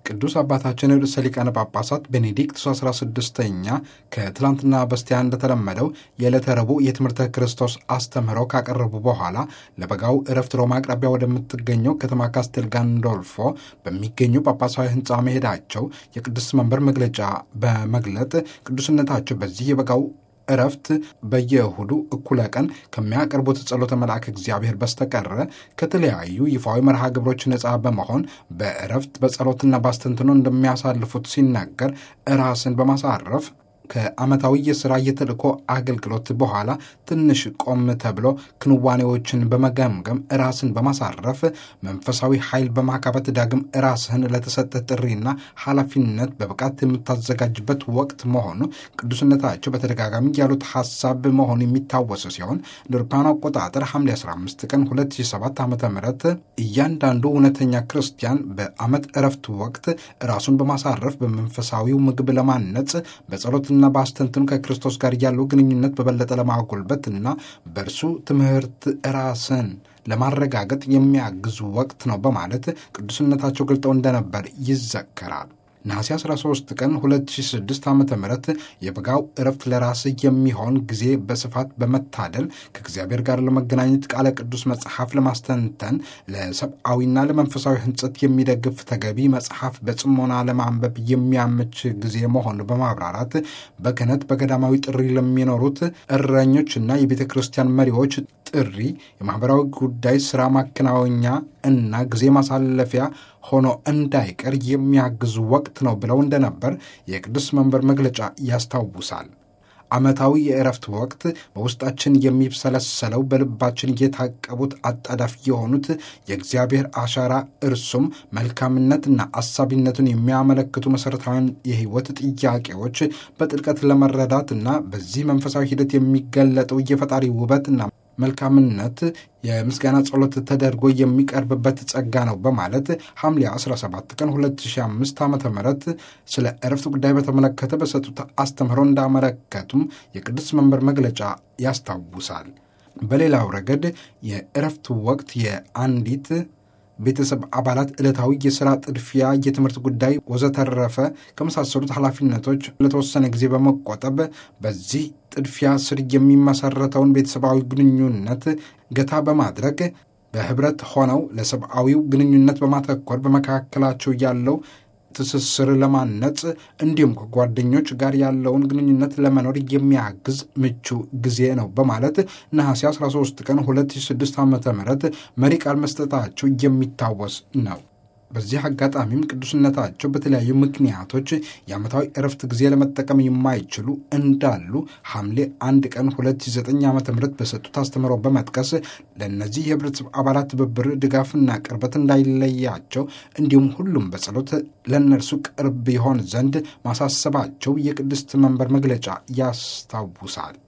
ቅዱስ አባታችን ርዕሰ ሊቃነ ጳጳሳት ቤኔዲክቱስ 16ኛ ከትላንትና በስቲያ እንደተለመደው የዕለተ ረቡዕ የትምህርተ ክርስቶስ አስተምህሮ ካቀረቡ በኋላ ለበጋው እረፍት ሮማ አቅራቢያ ወደምትገኘው ከተማ ካስቴል ጋንዶልፎ በሚገኙ ጳጳሳዊ ሕንፃ መሄዳቸው የቅዱስ መንበር መግለጫ በመግለጥ ቅዱስነታቸው በዚህ የበጋው እረፍት በየእሁዱ እኩለ ቀን ከሚያቀርቡት ጸሎተ መልአክ እግዚአብሔር በስተቀረ ከተለያዩ ይፋዊ መርሃ ግብሮች ነፃ በመሆን በእረፍት በጸሎትና ባስተንትኖ እንደሚያሳልፉት ሲናገር ራስን በማሳረፍ ከዓመታዊ የሥራ የተልእኮ አገልግሎት በኋላ ትንሽ ቆም ተብሎ ክንዋኔዎችን በመገምገም ራስን በማሳረፍ መንፈሳዊ ኃይል በማካበት ዳግም ራስህን ለተሰጠ ጥሪና ኃላፊነት በብቃት የምታዘጋጅበት ወቅት መሆኑ ቅዱስነታቸው በተደጋጋሚ ያሉት ሐሳብ መሆኑ የሚታወስ ሲሆን ለአውሮፓውያን አቆጣጠር ሐምሌ 15 ቀን 2007 ዓ ም እያንዳንዱ እውነተኛ ክርስቲያን በዓመት እረፍት ወቅት ራሱን በማሳረፍ በመንፈሳዊው ምግብ ለማነጽ በጸሎት እና በአስተንትኑ ከክርስቶስ ጋር ያለው ግንኙነት በበለጠ ለማጎልበት እና በእርሱ ትምህርት ራስን ለማረጋገጥ የሚያግዙ ወቅት ነው በማለት ቅዱስነታቸው ገልጠው እንደነበር ይዘከራል። ነሐሴ 13 ቀን 2006 ዓ ም የበጋው እረፍት ለራስ የሚሆን ጊዜ በስፋት በመታደል ከእግዚአብሔር ጋር ለመገናኘት ቃለ ቅዱስ መጽሐፍ ለማስተንተን ለሰብአዊና ለመንፈሳዊ ሕንጸት የሚደግፍ ተገቢ መጽሐፍ በጽሞና ለማንበብ የሚያመች ጊዜ መሆኑ በማብራራት በክህነት በገዳማዊ ጥሪ ለሚኖሩት እረኞችና የቤተ ክርስቲያን መሪዎች ጥሪ የማኅበራዊ ጉዳይ ሥራ ማከናወኛ እና ጊዜ ማሳለፊያ ሆኖ እንዳይቀር የሚያግዙ ወቅት ነው ብለው እንደነበር የቅዱስ መንበር መግለጫ ያስታውሳል። ዓመታዊ የእረፍት ወቅት በውስጣችን የሚብሰለሰለው በልባችን የታቀቡት አጣዳፊ የሆኑት የእግዚአብሔር አሻራ እርሱም መልካምነትና አሳቢነቱን የሚያመለክቱ መሠረታዊያን የሕይወት ጥያቄዎች በጥልቀት ለመረዳትና በዚህ መንፈሳዊ ሂደት የሚገለጠው የፈጣሪ ውበትና መልካምነት የምስጋና ጸሎት ተደርጎ የሚቀርብበት ጸጋ ነው በማለት ሐምሌ 17 ቀን 2005 ዓ ም ስለ እረፍት ጉዳይ በተመለከተ በሰጡት አስተምህሮ እንዳመለከቱም የቅዱስ መንበር መግለጫ ያስታውሳል። በሌላው ረገድ የእረፍት ወቅት የአንዲት ቤተሰብ አባላት ዕለታዊ የሥራ ጥድፊያ፣ የትምህርት ጉዳይ ወዘተረፈ ከመሳሰሉት ኃላፊነቶች ለተወሰነ ጊዜ በመቆጠብ በዚህ ጥድፊያ ስር የሚመሰረተውን ቤተሰባዊ ግንኙነት ገታ በማድረግ በኅብረት ሆነው ለሰብአዊው ግንኙነት በማተኮር በመካከላቸው ያለው ትስስር ለማነጽ እንዲሁም ከጓደኞች ጋር ያለውን ግንኙነት ለመኖር የሚያግዝ ምቹ ጊዜ ነው በማለት ነሐሴ 13 ቀን 2006 ዓ ም መሪ ቃል መስጠታቸው የሚታወስ ነው። በዚህ አጋጣሚም ቅዱስነታቸው በተለያዩ ምክንያቶች የዓመታዊ እረፍት ጊዜ ለመጠቀም የማይችሉ እንዳሉ ሐምሌ አንድ ቀን 2009 ዓ ም በሰጡት አስተምሮ በመጥቀስ ለእነዚህ የህብረተሰብ አባላት ትብብር፣ ድጋፍና ቅርበት እንዳይለያቸው እንዲሁም ሁሉም በጸሎት ለእነርሱ ቅርብ ይሆን ዘንድ ማሳሰባቸው የቅድስት መንበር መግለጫ ያስታውሳል።